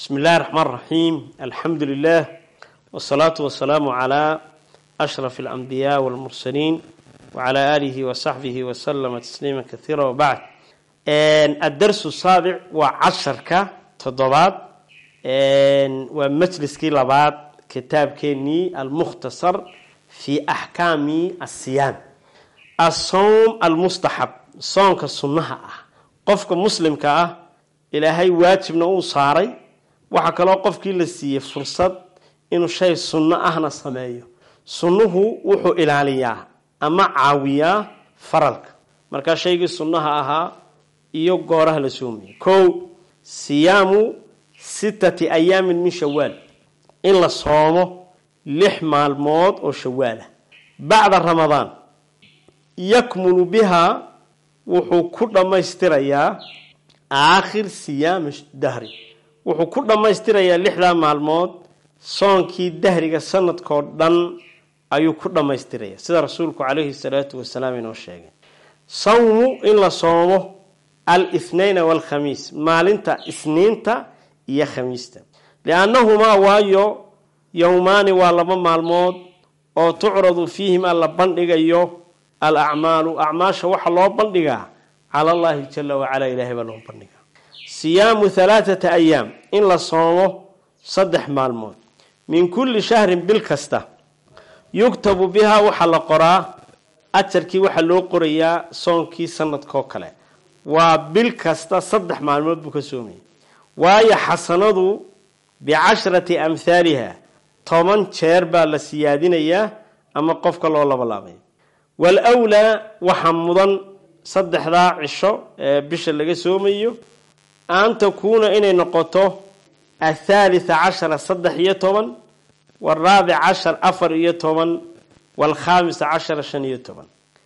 بسم الله الرحمن الرحيم الحمد لله والصلاة والسلام على أشرف الأنبياء والمرسلين وعلى آله وصحبه وسلم تسليما كثيرا وبعد الدرس السابع وعشرك تضبات ومجلس كي لبات كتاب كيني المختصر في أحكام الصيام الصوم المستحب صومك السنة قفك مسلم كأه ilaahay waajibna uu saaray waxaa kaloo qofkii la siiyey fursad inuu shay sunno ahna sameeyo sunnuhu wuxuu ilaaliyaa ama caawiyaa faralka markaa shaygii sunnaha ahaa iyo gooraha la soomayay kow siyaamu sittati ayaamin min shawaal in la soomo lix maalmood oo shawaalah bacda ramadaan yakmulu bihaa wuxuu ku dhammaystirayaa aakhir siyaami dahri wuxuu ku dhammaystirayaa lixdaa maalmood soonkii dahriga sanadkoo dhan ayuu ku dhammaystiraya sida rasuulku calayhi salaatu wasalaam inoo sheegay sawmu in la soomo al ithnayna waalkhamiis maalinta isniinta iyo khamiista liannahumaa waayo yowmaani waa laba maalmood oo tucradu fiihimaa la bandhigayo al acmaalu acmaasha waxa loo bandhigaa cala allahi jala wacalaa ilaahay baa loo bandhigaa siyaamu halaathata ayaam in la soomo saddex maalmood min kulli shahrin bil kasta yugtabu bihaa waxaa la qoraa ajarkii waxaa loo qorayaa soonkii sanadkoo kale waa bil kasta saddex maalmood buu ka soomayay waayo xasanadu bicashrati amhaaliha toban jeer baa la siyaadinayaa ama qofka loo labalaabay waalwlaa waxaa mudan saddexdaa cisho ee bisha laga soomayo an takuuna inay noqoto athaalitha cashara saddex iyo toban waraabic cashar afar iyo toban waalkhaamisa cashara shan iyo toban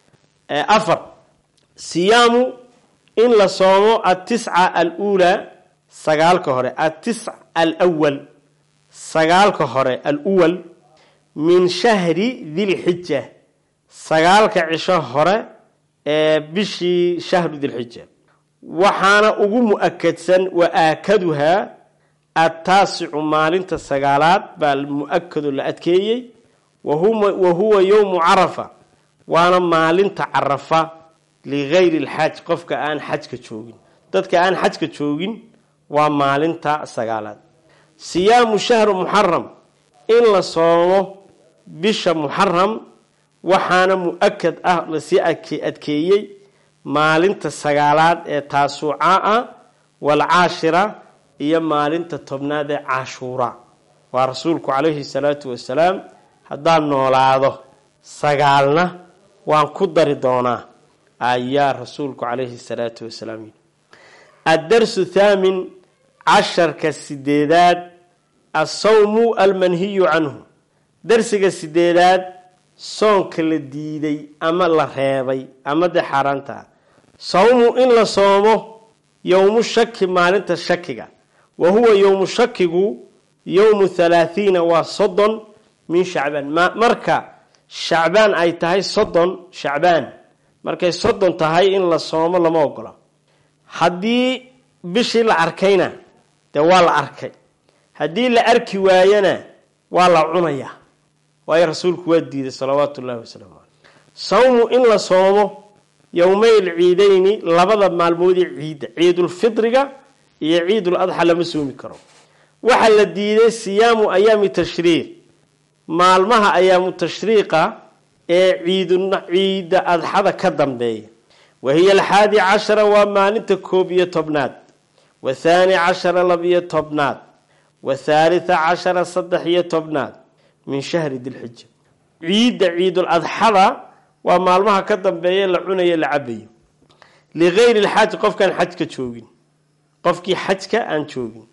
afar siyaamu in la soomo atisca aluulaa sagaalka hore atisc alwal sagaalka hore aluwal min shahri dilxija sagaalka cisho hore ee bishii shahru dilxija waxaana ugu mu-akadsan wa aakaduhaa attaasicu maalinta sagaalaad baa mu-akado la adkeeyey wa huwa yowmu carafa waana maalinta carafa ligayri lxaj qofka aan xajka joogin dadka aan xajka joogin waa maalinta sagaalaad siyaamu shahru muxaram in la soomo bisha muxaram waxaana mu-akad ah lasii adkeeyey maalinta sagaalaad ee taasuuca ah waalcaashira iyo maalinta tobnaad ee cashuura waa rasuulku calayhi salaatu wasalaam haddaan noolaado sagaalna waan ku dari doonaa ayaa rasuulku calayhi salaatu wasalaam yidhi addarsu thaamin casharka sideedaad assawmu almanhiyu canhu darsiga sideedaad soonka la diiday ama la reebay ama dee xaaraantaa sawmu in la soomo yowmu shaki maalinta shakiga wa huwa yowmu shakigu yowmu thalaathiina waa soddon min shacbaan marka shacbaan ay tahay soddon shacbaan markay soddon tahay in la soomo lama ogola haddii bishii la arkayna dee waa la arkay haddii la arki waayana waa la cunayaa waayo rasuulku waa diiday salawaatu ullahi wasalaamu caleyh sawmu in la soomo yowmayl ciidayni labada maalmoodii ciidda ciidulfidriga iyo ciidul adxa lama soomi karo waxaa la diiday siyaamu ayaami tashriiq maalmaha ayaamu tashriiqa ee ciidda adxada ka dambeeya wa hiya alxaadi cashara waa maalinta koob iyo tobnaad wa thaani cashara labiyo tobnaad wa thaalitha cashara saddex iyo tobnaad min shahri dilxija ciidda ciidul adxada waa maalmaha ka dambeeya la cunayo la cabayo ligayri lxaaj qofkaan xajka joogin qofkii xajka aan joogin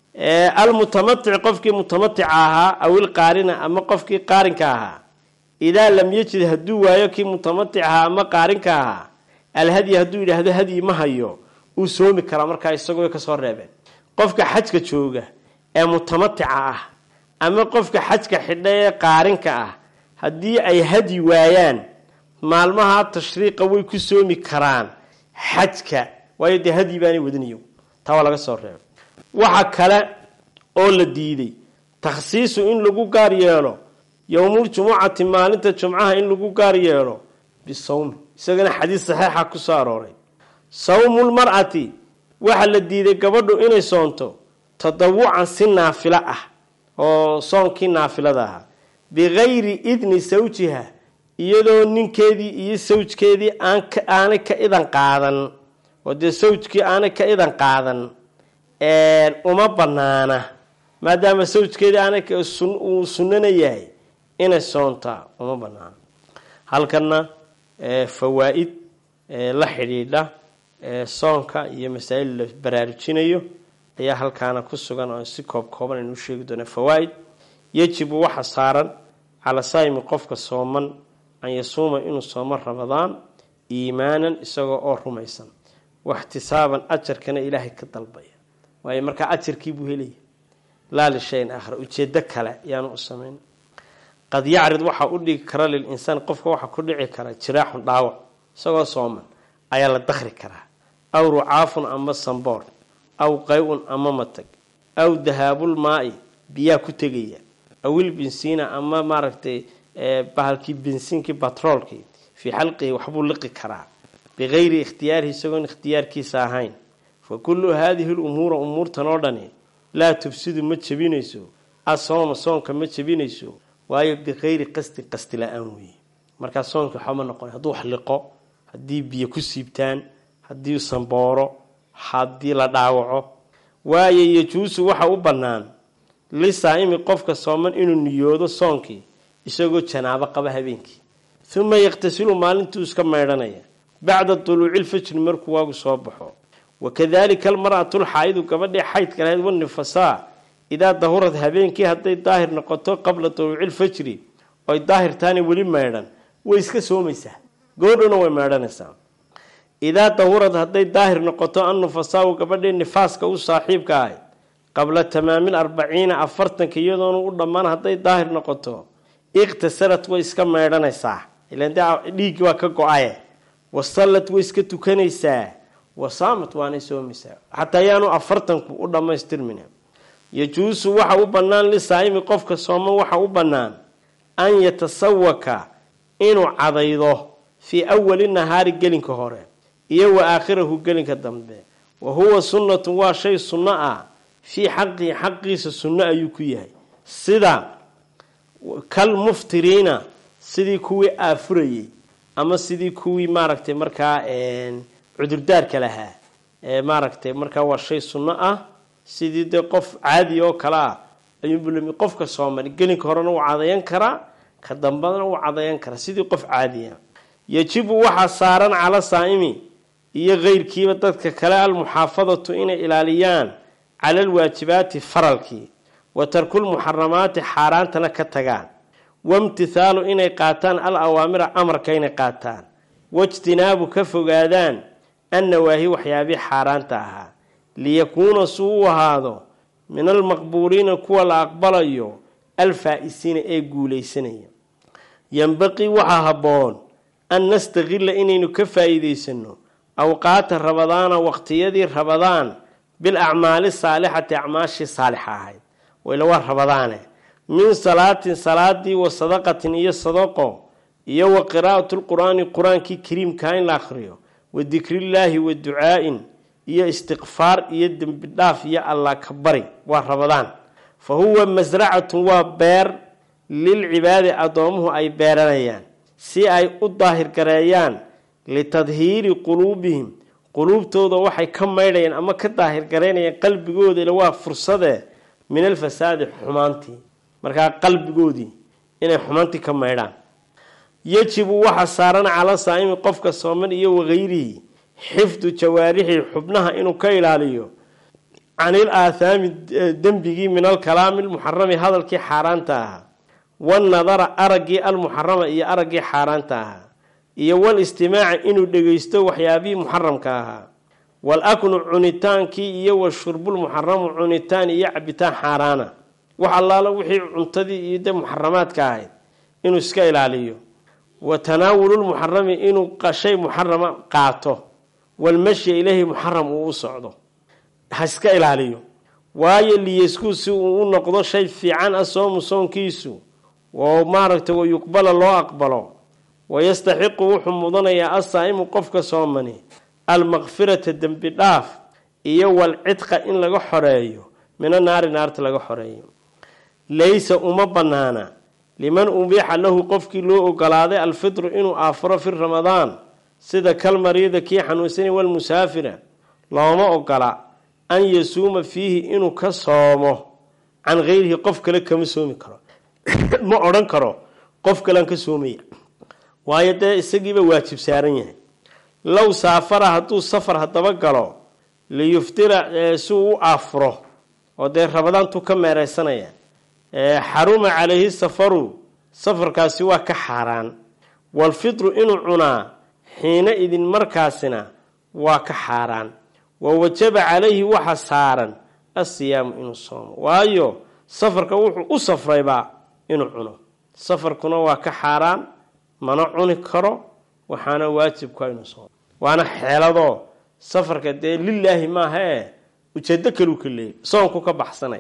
almutamatic qofkii mutamatica ahaa awil qaarina ama qofkii qaarinka ahaa idaa lam yajid hadduu waayo kii mutamatic ahaa ama qaarinka ahaa alhadyi hadduu yidhaahdo hadyi ma hayo uu soomi karaa markaa isagoo kasoo reebeen qofka xajka jooga ee mutamatica ah ama qofka xajka xidha ee qaarinka ah haddii ay hadyi waayaan maalmaha tashriiqa way ku soomi karaan xajka waayo dee hadyi baanay wadaniyo taa waa laga soo reebay waxa kale oo la diiday takhsiisu in lagu gaar yeelo yowmuljumucati maalinta jumcaha in lagu gaar yeelo bisawmi isagana xadiis saxiixa ku soo arooray sawmulmar'ati waxaa la diiday gabadhu inay soonto tadawucan si naafilo ah oo soonkii naafilada ahaa bikayri idni sawjiha iyadoo ninkeedii iyo sawjkeedii aanay ka idan qaadan oo dee sawjkii aanay ka idan qaadan uma banaana maadaama sawjkeedii aanay uu sunnana yahay inay soontaa uma banaana halkana fawaa-id la xidhiidha soonka iyo masaa-il la baraarujinayo ayaa halkaana ku sugan oo si koob kooban aynu u sheegi doonaa fawaa-id yajibu waxa saaran cala saayimi qofka sooman an yasuuma inuu soomo ramadaan iimaanan isagoo oo rumaysan waxtisaaban ajarkana ilaahay ka dalbaya waayo markaa ajarkii buu helaya laa lishayin aakhar ujeedo kale yaanu u samayn qad yacrid waxaa u dhigi kara lilinsaan qofka waxaa ku dhici kara jiraaxun dhaawac isagoo sooman ayaa la dakri karaa aw rucaafun ama samboor aw qay-un ama matag aw dahaabul maa-i biyaa ku tegaya awil bensiina ama maaragtay bahalkii bensiinkii batroolkii fii xalqihi waxbuu liqi karaa bikayri ikhtiyaarihi isagoon ikhtiyaarkiisa ahayn fa kullu haadihi lumuura umuurtan oo dhani laa tufsidu ma jebinayso asooma soonka ma jebinayso waayo bikayri qasdi qasti la-aan weeye markaa soonka waxba ma noqon hadduu wax liqo haddii biyo ku siibtaan haddii sambooro haddii la dhaawaco waayo yajuusu waxa u bannaan lisaa-imi qofka sooman inuu niyoodo soonkii isagoo janaabo qaba habeenkii uma yaqtasilu maalintuu iska maydhanaya bacda duluuci lfajri markuu waagu soo baxo wakadalika almar'atu lxaa-idu gabadhii xaydka lahayd wanifasaa idaa dahurad habeenkii hadday daahir noqoto qabla duluuci lfajri oy daahirtaani weli maydhan way iska soomaysaa goodhona way maydhanaysaa idaa dahurad hadday daahir noqoto annufasaau gabadhii nifaaska u saaxiibka ahayd qabla tamaamil arbaciina afartanka iyadoona u dhammaan hadday daahir noqoto iqtasarat way iska maydhanaysaa ilan dhiiggi waa ka go-aye wasallad way iska tukanaysaa wasaamat waanay soomaysaa xataa ayaanu afartanku u dhammaystirmin yajuusu waxa u bannaan lisaa'imi qofka sooman waxa u bannaan an yatasawaka inuu cadaydo fii awali nahaari gelinka hore iyo wa aakhirahu gelinka dambe wa huwa sunnatun waa shay sunno ah fii xaqihi xaqiisa sunno ayuu ku yahay sida kal muftiriina sidii kuwii aafurayey ama sidii kuwii maaragtay markaa cudurdaarka lahaa maaragtay markaa waa shay sunno ah sidii dee qof caadi oo kale ah ayuunbulami qofka sooman gelinka horena wuu cadayan karaa ka dambadana wuu cadayan karaa sidii qof caadiya yajibu waxaa saaran cala saa'imi iyo keyrkiiba dadka kale almuxaafadatu inay ilaaliyaan cala alwaajibaati faralkii wa tarkulmuxaramaati xaaraantana ka tagaan waimtithaalu inay qaataan al awaamira amarka inay qaataan waijtinaabu ka fogaadaan annawaahi waxyaabii xaaraanta ahaa liyakuuna suu u ahaado min almaqbuuliina kuwa la aqbalayo alfaa-isiina ee guulaysanaya yembaqii waxaa habboon an nastaqila inaynu ka faa-iideysano awqaata rabadaana waqtiyadii rabadaan bil acmaali saalixati acmaashii saalixa ahayd wayla waa rabadaane min salaatin salaadii wa sadaqatin iyo sadaqo iyo wa qiraa'atu lqur-aani qur-aankii kariimkaa in la akhriyo wa dikrillaahi wa ducaa-in iyo istiqfaar iyo dembi dhaaf iyo allah ka bari waa rabadaan fa huwa masracatun waa beer lilcibaadi addoomuhu ay beeranayaan si ay u daahir gareeyaan litadhiiri quluubihim quluubtooda waxay ka maydhayaan ama ka daahir garaynayaan qalbigooda ila waa fursadee min alfasaadi xumaantii markaa qalbigoodii inay xumaantii ka maydhaan yajibu waxa saaran cala saa'imi qofka sooman iyo wakayrihi xifdu jawaarixi xubnaha inuu ka ilaaliyo canil aathaami dembigii min alkalaami almuxarami hadalkii xaaraanta ahaa wanadara araggii almuxarama iyo araggii xaaraanta ahaa iyo wal istimaaci inuu dhegeysto waxyaabihii muxaramka ahaa wal aknu cunitaankii iyo washurbulmuxaramu cunitaan iyo cabitaan xaaraana wax allaala wixii cuntadii iyo de muxaramaadka ahayd inuu iska ilaaliyo wa tanaawululmuxarami inuu shay muxarama qaato walmashya ileyhi muxaram uu u socdo ha iska ilaaliyo waayo liyaskuu si uu u noqdo shay fiican ah soomu soonkiisu oo maaragtay wayuqbala loo aqbalo wayastaxiqu wuxuu mudanayaa asaa'imu qofka soomani almaqfirata dembi dhaaf iyo walcidqa in laga xoreeyo mina naari naarta laga xoreeyo laysa uma bannaana liman ubiixa lahu qofkii loo ogolaaday alfitru inuu aafuro fi ramadaan sida kalmariida kii xanuunsani walmusaafira looma ogola an yasuuma fiihi inuu ka soomo can kayrihi qof kale kama soomi karo ma odhan karo qof kalean ka soomaya waayo dee isagiiba waajib saaran yahay low saafara hadduu safar haddaba galo liyuftira si uu u aafuro oo dee rabadaantuu ka meereysanaya xaruma calayhi safaru safarkaasi waa ka xaaraan walfitru inuu cunaa xiina idin markaasina waa ka xaaraan wa wajaba calayhi waxa saaran asiyaamu inuu soomo waayo safarka wuxuu u safraybaa inuu cuno safarkuna waa ka xaaraan mana cuni karo waxaana waajibka inuu soomo waana xeeladoo safarka dee lilaahi maaha ee ujeedo kaluu ka leeyay soonku ka baxsanaya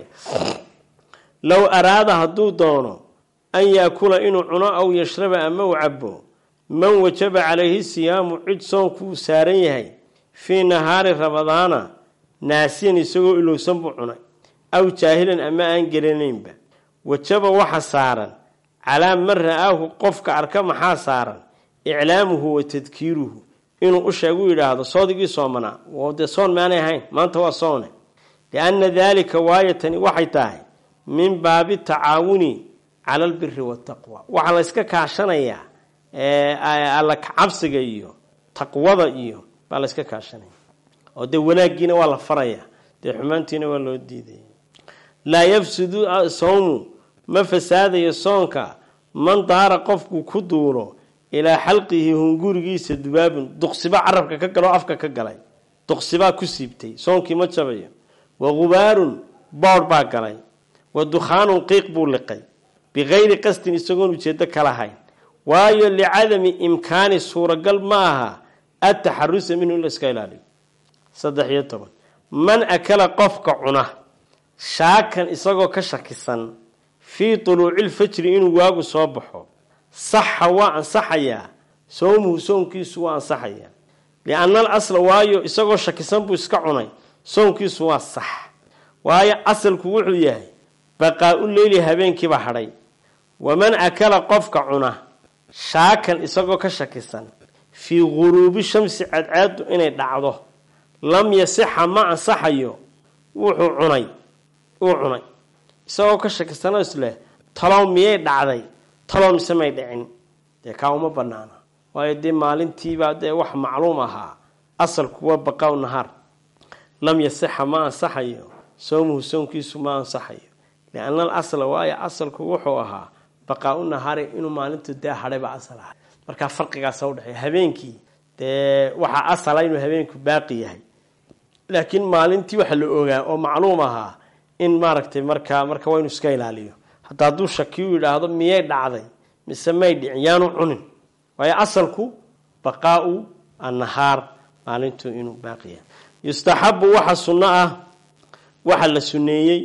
low araada hadduu doono an yaakula inuu cuno aw yashraba ama u cabo man wajaba calayhi siyaamu cid soonkuu saaran yahay fii nahaari ramadaana naasiyan isagoo ilowsan buu cunay aw jaahilan ama aan gelanaynba wajaba waxa saaran calaa man ra-aahu qofka arka maxaa saaran iclaamuhu wa tadkiiruhu inuu u sheegu yidhaahdo soodigii soomanaa dee soon maanay ahayn maanta waa soone lianna daalika waayatani waxay tahay min baabi tacaawuni cala albiri wataqwa waxaa la yska kaashanayaa alla kacabsiga iyo taqwada iyo baa la yska kaashanaya oo dee wanaaggiina waa la farayaa dee xumaantiina waa loo diidaya laa yafsudu sawmu ma fasaadayo soonka man daara qofku ku duulo ilaa xalqihi hungurigiisa dubaabun duqsiba carabka ka galo afka ka galay duqsibaa ku siibtay soonkii ma jabayo wa gubaarun boodh baa galay wa dukhaanun qiiq buu liqay bikayri qasdin isagoon ujeedo ka lahayn waayo licadami imkaani suuragal ma aha ataxarusa minhu in la iska ilaaliyo saddex iyo toban man akala qofka cuna shaakan isagoo ka shakisan fii tuluucilfajri inuu waagu soo baxo saxa waa ansaxayaa soomuhu soonkiisu waa ansaxayaa lianna al asla waayo isagoo shakisan buu iska cunay soonkiisu waa sax waayo asalku wuxuu yahay baqaa-u leyli habeenkiiba hadhay waman akala qofka cuna shaakan isagoo ka shakisan fii guruubi shamsi cadcaadu inay dhacdo lam yasixa ma ansaxayo wuxuu cunay uu cunay isagoo ka shakisanoo isleh talow miyay dhacday talow mise may dhicin dee kaa uma banaana waayo dee maalintiibaa dee wax macluum ahaa asalku waa baqaa-u nahaar lam yasixa ma ansaxayo soomuhu soonkiisu ma ansaxayo lianna al asla waayo asalku wuxuu ahaa baqaa-u nahaari inuu maalintu dee hadhayba asal ahay markaa farqigaasa udhexeeya habeenkii dee waxaa asala inuu habeenku baaqi yahay laakiin maalintii waxa la ogaa oo macluum ahaa in maaragtay markaa marka waa inu iska ilaaliyo hadda hadduu shakiyu yidhaahdo miyay dhacday mise may dhicin yaanu cunin waayo asalku baqaa-u annahaar maalintu inuu baaqi yahay yustaxabu waxa sunno ah waxaa la suneeyey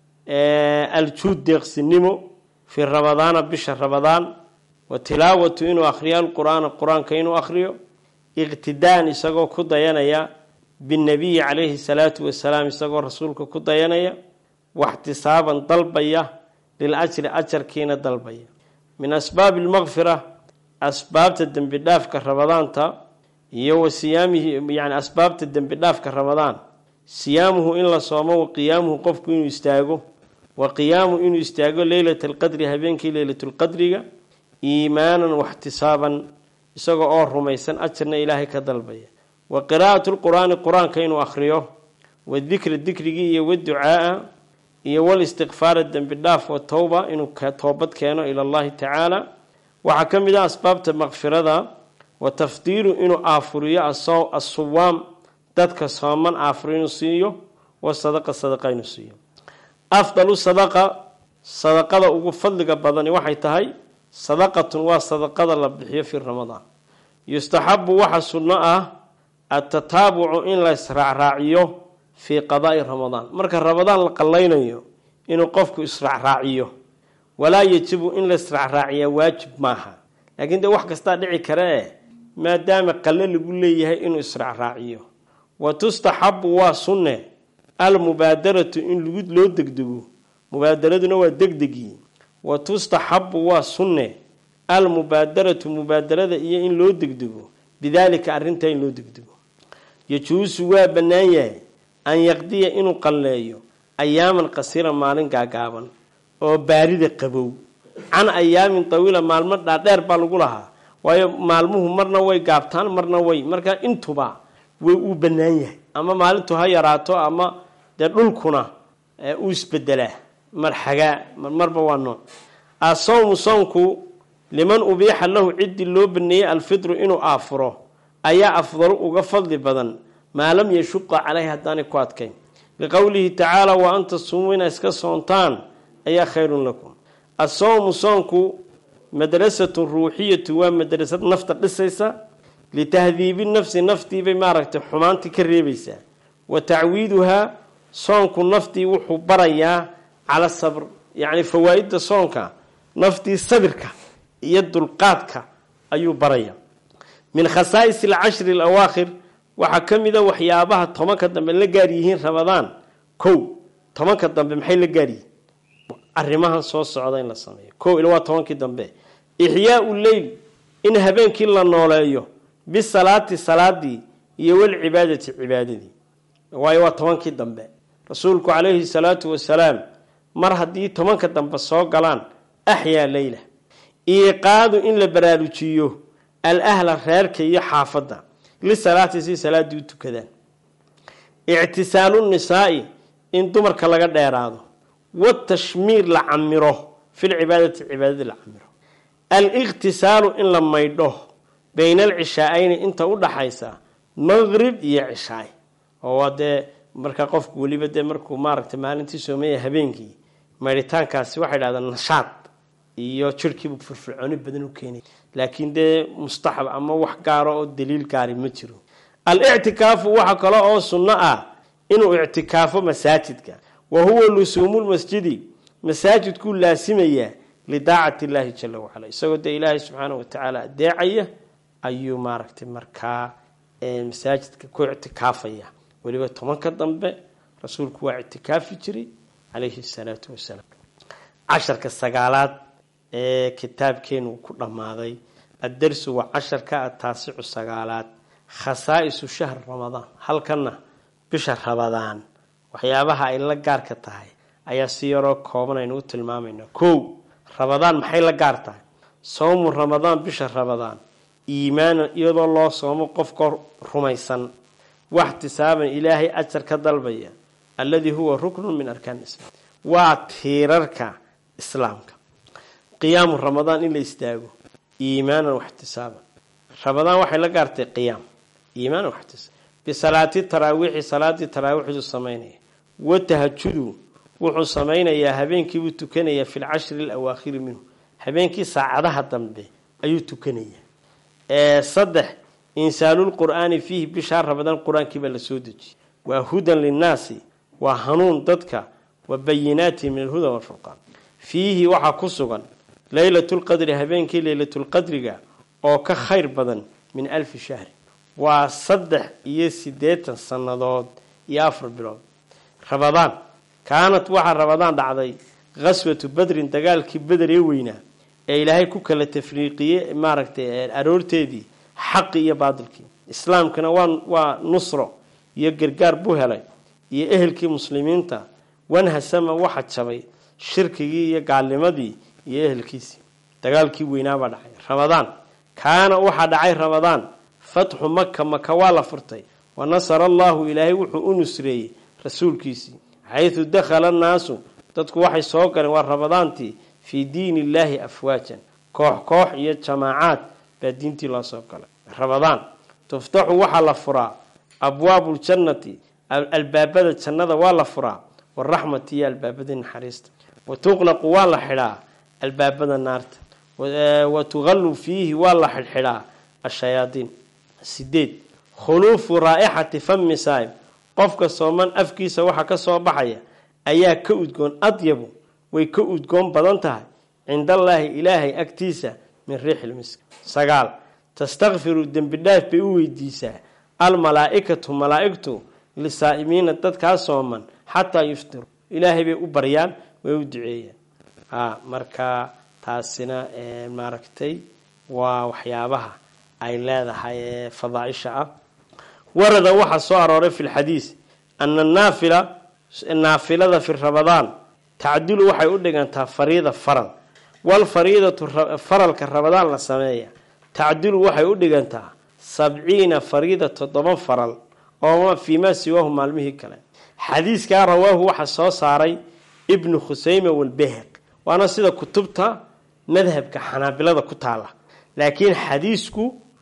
aljuud deeqsinimo fii ramadaana bisha ramadaan wa tilaawatu inuu akhriyo alqur-aana qur-aanka inuu akhriyo iqtidaan isagoo ku dayanaya binnabiyi calayhi salaatu wasalaam isagoo rasuulka ku dayanaya waxtisaaban dalbaya lil ajri ajarkiina dalbaya min asbaabi almaqfira asbaabta dembi dhaafka ramadaanta iyo wa siyaamihi yani asbaabta dembi dhaafka ramadaan siyaamuhu in la soomo wa qiyaamuhu qofku inuu istaago wa qiyaamu inuu istaago leylata alqadri habeenkii leylatulqadriga iimaanan waxtisaaban isaga oo rumaysan ajarna ilaahay ka dalbaya wa qiraa'atu lqur-aani qur-aanka inuu akhriyo wadikra dikrigii iyo waducaaa iyo walistiqfaara dembi dhaaf wa towba inuu toobad keeno ila allahi tacaala waxaa ka mid ah asbaabta maqfirada wa tafdiilu inuu aafuriyo asuwaam dadka sooman aafur inuu siiyo wa sadaqa sadaqa inuu siiyo afdalu sadaqa sadaqada ugu fadliga badani waxay tahay sadaqatun waa sadaqada la bixiyo fi ramadaan yustaxabu waxa sunno ah atataabucu in la israacraaciyo fii qadaa'i ramadaan marka ramadaan la qallaynayo inuu qofku israacraaciyo walaa yajibu in la israacraaciyaa waajib maaha laakiin dee wax kastaa dhici kara eh maadaama qalle lagu leeyahay inuu israacraaciyo wa tustaxabu waa sunne almubaadaratu in lagu loo degdego mubaadaraduna waa degdegii wa tustaxabu waa sunne almubaadaratu mubaadarada iyo in loo degdego bidaalika arrintaa in loo degdego yajuusu waa bannaan yahay an yaqdiya inuu qalleeyo ayaaman qasira maalin gaagaaban oo baarida qabow can ayaamin tawiila maalmo dhaadheer baa lagu lahaa waayo maalmuhu marna way gaabtaan marna way marka intuba way uu bannaan yahay ama maalintu ha yaraato ama dee dhulkuna uu isbedelaa mar xagaa marba waa nooc asawmu soonku liman ubiixa lahu ciddii loo baneeyey alfitru inuu aafuro ayaa afdalu uga fadli badan maa lam yashuqa caleyhi haddaanay ku adkayn liqowlihi tacaala wa an tasuumuu inaa iska soontaan ayaa khayrun lakum asawmu soonku madrasatun ruuxiyatu waa madrasad nafta dhisaysa litahdiibi nafsi naftiibay maaragtay xumaantii ka reebaysaa wa tacwiiduhaa soonku naftii wuxuu barayaa cala sabr yacni fawaa-idda soonka naftii sabirka iyo dulqaadka ayuu baraya min khasaa'is alcashri alawaakhir waxaa ka mid a waxyaabaha tobanka dambe la gaar yihiin ramadaan kow tobanka dambe maxay la gaar yihiin arrimahan soo socda in la sameeyo kow ila waa tobankii dambe ixyaau leyl in habeenkii la nooleeyo bisalaati salaadii iyo walcibaadati cibaadadii waayo waa tobankii dambe rasuulku calayhi salaatu wasalaam mar haddii tobanka dambe soo galaan axyaa leyla iiqaadu in la baraarujiyo al ahla reerka iyo xaafadda lisalaati si salaaddii u tukadaan ictisaalu nisaa'i in dumarka laga dheeraado watashmiir la camiro filcibaadati cibaadadii la camiro al-iqtisaalu in la maydho bayna alcishaa-ayni inta u dhaxaysa maqrib iyo cishaay oo waa dee markaa qofku weliba dee markuu maaragtay maalintii soomeeya habeenkii maydhitaankaasi waxay dhahdaan nashaad iyo jirhkiibu firfircooni badan u keenay laakiin dee mustaxab ama wax gaaro oo daliil gaari ma jiro al-ictikaafu waxa kale oo sunno ah inuu ictikaafo masaajidka wa huwa lusuumulmasjidi masaajidkuu laasimayaa lidaacati illaahi jala wacala isagoo dee ilaahay subxaana watacaala adeecaya ayuu maaragtay markaa masaajidka ku ictikaafaya weliba tobanka dambe rasuulku waa ictikaafi jiray calayhi salaatu wasalaam casharka sagaalaad ee kitaabkeenu ku dhammaaday addarsu waa casharka ataasicu sagaalaad khasaa'isu shahr ramadaan halkana bisha ramadaan waxyaabaha ay la gaarka tahay ayaa si yaroo kooban aynu u tilmaamayna kow ramadaan maxay la gaar tahay soomu ramadaan bisha ramadaan iimaanan iyadoo loo soomo qofka rumaysan waxtisaaban ilaahay ajar ka dalbaya alladii huwa ruknun min arkaan islaam waa tiirarka islaamka qiyaamu ramadaan in la istaago iimaanan waxtisaaban ramadaan waxay la gaartay qiyaam iimaanan waxtisaab bisalaati taraawiixi salaadii taraawiixdu samaynaya wa tahajudu wuxuu samaynayaa habeenkiibuu tukanayaa fi lcashri alawaakhiri minhu habeenkii saacadaha dambe ayuu tukanayaa saddex insaalulqur'aani fiihi bishaa ramadaan qur-aankiibaa la soo dejiyey waa hudan linnaasi waa hanuun dadka wa bayinaati min alhuda walfurqaan fiihi waxaa ku sugan leylatulqadri habeenkii leylatulqadriga oo ka khayr badan min alfi shahri waa saddex iyo siddeetan sannadood iyo afar bilood ramadaan kaanat waxaa ramadaan dhacday khaswatu badrin dagaalkii beder ee weynaa ee ilaahay ku kala tafriiqiyey maaragtay aroorteedii xaqi iyo baadilkii islaamkana waa waa nusro iyo gargaar buu helay iyo ehelkii muslimiinta wanhasama waxa jabay shirkigii iyo gaalnimadii iyo ehelkiisii dagaalkii weynaabaa dhacay ramadaan kaana waxaa dhacay ramadaan fatxu maka maka waa la furtay wa nasara allahu ilaahay wuxuu u nusreeyey rasuulkiisii xaysu dakhala annaasu dadku waxay soo galeen waa ramadaantii fii diini illaahi afwaajan koox koox iyo jamaacaad baa diintii loo soo galay ramadaan tuftaxu waxaa la furaa abwaabu ljannati albaabada jannada waa la furaa waraxmati iyo albaabadii naxariista wa tuqlaqu waa la xidhaa albaabada naarta wa tuqallu fiihi waa la xidhxidhaa ashayaadiin sideed khuluufu raa'ixati fami saa'im qofka sooman afkiisa waxa ka soo baxaya ayaa ka udgoon adyabu way ka udgoon badan tahay cindallaahi ilaahay agtiisa min riixilmisk sagaal tastakfiru dembi dhaaf bay u weydiisaa almalaa-ikatu malaa-igtu lisaa'imiina dadkaa sooman xataa yuftiru ilaahay bay u baryaan way u duceeyaan marka taasina maaragtay waa waxyaabaha ay leedahay ee fadaaisha ah warada waxaa soo arooray fi lxadiis ana naafila naafilada fi rabadaan tacdilu waxay u dhigantaa fariida faral walfariidatu faralka rabadaan la sameeya tacdilu waxay u dhigantaa sabciina fariida toddoba faral oo fii maa siwaahu maalmihii kale xadiiskaa rawaahu waxaa soo saaray ibnu khuseyme walbehq waana sida kutubta madhabka xanaabilada ku taala laakiin xadiisku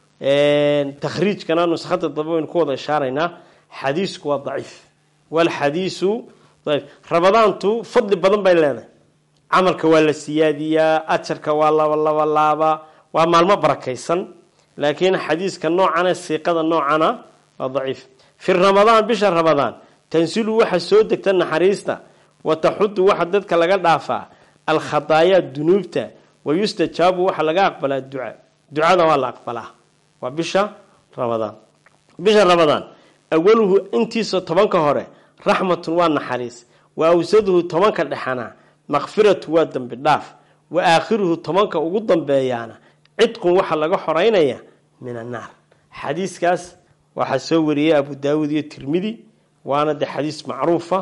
takhriijkana nuskhada dambe waynu ku wada ishaaraynaa xadiisku waa daciif walxadiisu daciif rabadaantu fadli badan bay leedahay camalka waa la siyaadiyaa ajarka waa laba laba laaba waa maalmo barakaysan laakiin xadiiska noocana siiqada noocana waa daciif fi ramadaan bisha ramadaan tansilu waxa soo degta naxariista wa taxudu waxa dadka laga dhaafaa alkhadaayaa dunuubta wayustajaabu waxa laga aqbalaa duca ducada waa la aqbalaa waa bisha ramadaan bisha ramadaan awaluhu intiisa tobanka hore raxmatun waa naxariis wa awsaduhu tobanka dhexana makfiratu waa dembi dhaaf wa aakhiruhu tobanka ugu dambeeyaana cidqun waxaa laga xoreynaya min annaar xadiiskaas waxaa soo wariyey abu daawuud iyo tirmidi waana de xadiis macruufa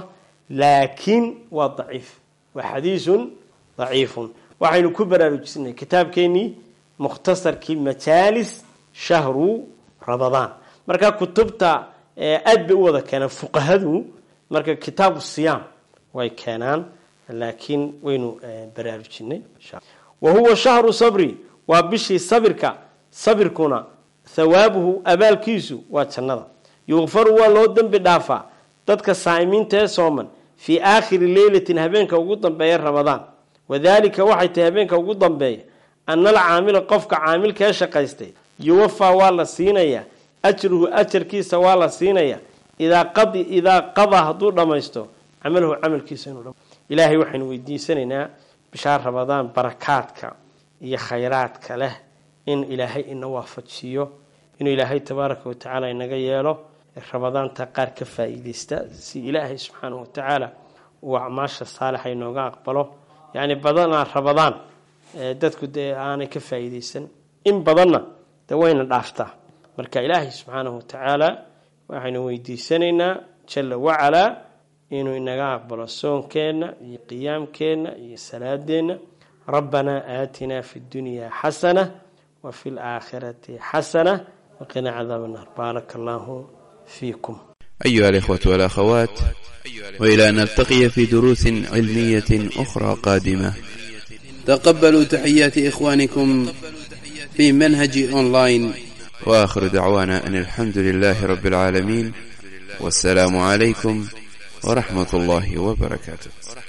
laakiin waa daciif waa xadiisun daciifun waxaynu ku baraarujisnay kitaabkeenii mukhtasarkii majaalis shahru ramadaan marka kutubta aad bay u wada keenaan fuqahadu marka kitaabu siyaam way keenaan laakiin waynu baraarujinay wa huwa shahru sabri waa bishii sabirka sabirkuna thawaabuhu abaalkiisu waa jannada yukfaru waa loo dembi dhaafaa dadka saa'imiinta ee sooman fii aakhiri leylatin habeenka ugu dambeeya ramadaan wadaalika waxay tahay habeenka ugu dambeeya ana alcaamila qofka caamilka ee shaqaystay yuwafaa waa la siinayaa ajruhu ajarkiisa waa la siinayaa idaa qadi idaa qadaa hadduu dhammaysto camalahu camalkiisa inuu ilaahay waxaynu weydiisanaynaa bishaa ramadaan barakaadka iyo khayraadka leh in ilaahay ina waafajiyo inuu ilaahay tabaaraka watacaala inaga yeelo ramadaanta qaar ka faa-iideysta si ilaahay subxaanahu watacaala uu acmaasha saalixa inooga aqbalo yacni badanaa ramadaan dadku dee aanay ka faa-iideysan in badanna de wayna dhaaftaa marka ilaahay subxaanahu watacaala waxaynu weydiisanaynaa jala wacalaa inuu inaga aqbalo soonkeenna iyo qiyaamkeenna iyo salaadeenna rabbanaa aatinaa fi ddunyaa xasana wa fi laakhirati xasana waqina cadaab annaar baaraka allahu فيكم أيها الإخوة والأخوات وإلى أن نلتقي في دروس علمية أخرى قادمة تقبلوا تحيات إخوانكم في منهج أونلاين وآخر دعوانا أن الحمد لله رب العالمين والسلام عليكم ورحمة الله وبركاته